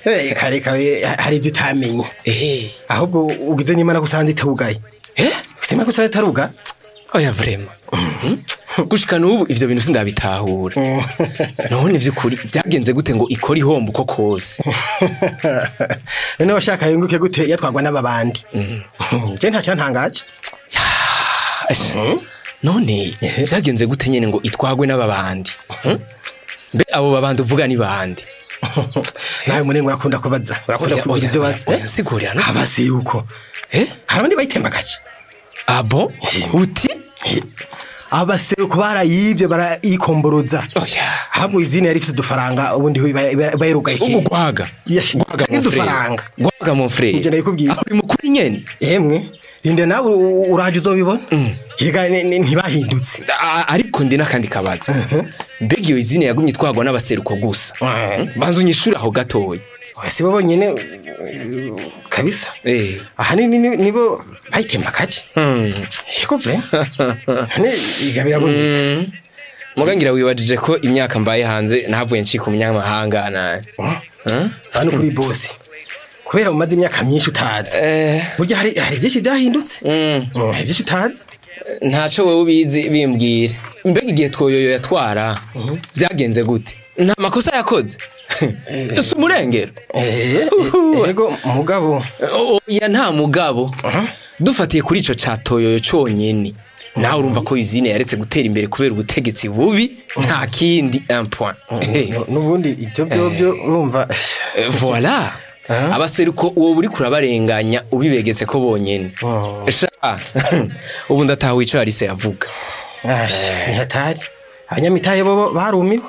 Eh, kare kare hari ibyo utamenye ehe ahubwo ugize n'imana gusanze itarugaye eh kusema ko gusanze itaruga oya vrema gushika n'ubu ivyo bintu sindabitahura none vy'ukuri vyagenze gute ngo ikora ihombo uko kose none washaka yunguke gute yatwagwa n'ababandi je nta cyantangaje Asha, none vyagenze gute nyene ngo itwagwe n'ababandi Hmm? mbe abo babandi uvuga ni bande nawe munengo urakunda kubaza urakunda Oya, kugira oya, ibyo baza oya, sigurira no abaseruko eh hari abandi bayitembagaje abo uti abaseruko barayivye barayikomboroza oya ahubwo izina yari ifite udufaranga ubundi bayirugaye ugwaga Yashi, gwaga tagira mon frère udufaranga. gwaga mon frère Ivyo ndabikubwiye. aho uri mukuri nyene emwe rinde nawe u- uraje uzobibona higa ni- ni- ntibahindutse A- ariko ndi n'akandi kabazo mbega iyo izina yagumye itwagwa n'abaseruko gusa Mhm. banza unyishure aho gatoya si bo bonyene uh, kabisa eh ahanini ni- nibo bayitembagaje hmm. yego vre ne igabira bonye Mm. muga ngira wibajije ko imyaka mbaye hanze nahavuye ncika umunyamahanga na Huh? hano kuri bosi kubera umaze imyaka myinshi utazi eh burya hari hari byinshi byahindutse mm. Mm, hari byinshi utazi ntaco wewe ubizi bimbwire mbega igihe twoyoyo yatwara vyagenze gute nta makosa yakoze si umurengero Eh, Uhu. yego mugabo oya nta mugabo dufatiye kuri ico ca toyoyo conyene nawe urumva ko izine yaretse gutera imbere kubera ubutegetsi bubi nta kindi un point Eh, nu- n'ubundi ibyo byobyo urumva eh, voilà Ah. abaseruko uwo buri kurabarenganya ubibegetse ko bonyene Oh. sha ubu ndataha ico yarise yavuga Ash, ntihatari abanyamitahe bo barumiwe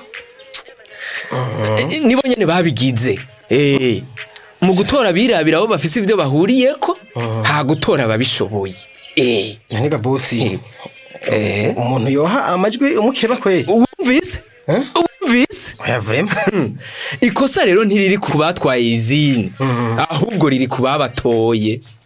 Eh, nibo nyene babigize Eh, mu gutora abirabira abo bafise ivyo bahuriyeko nta gutora ababishoboye Eh, naniga bosi eh, umuntu yoha amajwi umukeba kweli wumvise Eh? wumvise oya vrema ikosa rero ntiriri ku batwaye izini ahubwo riri ku babatoye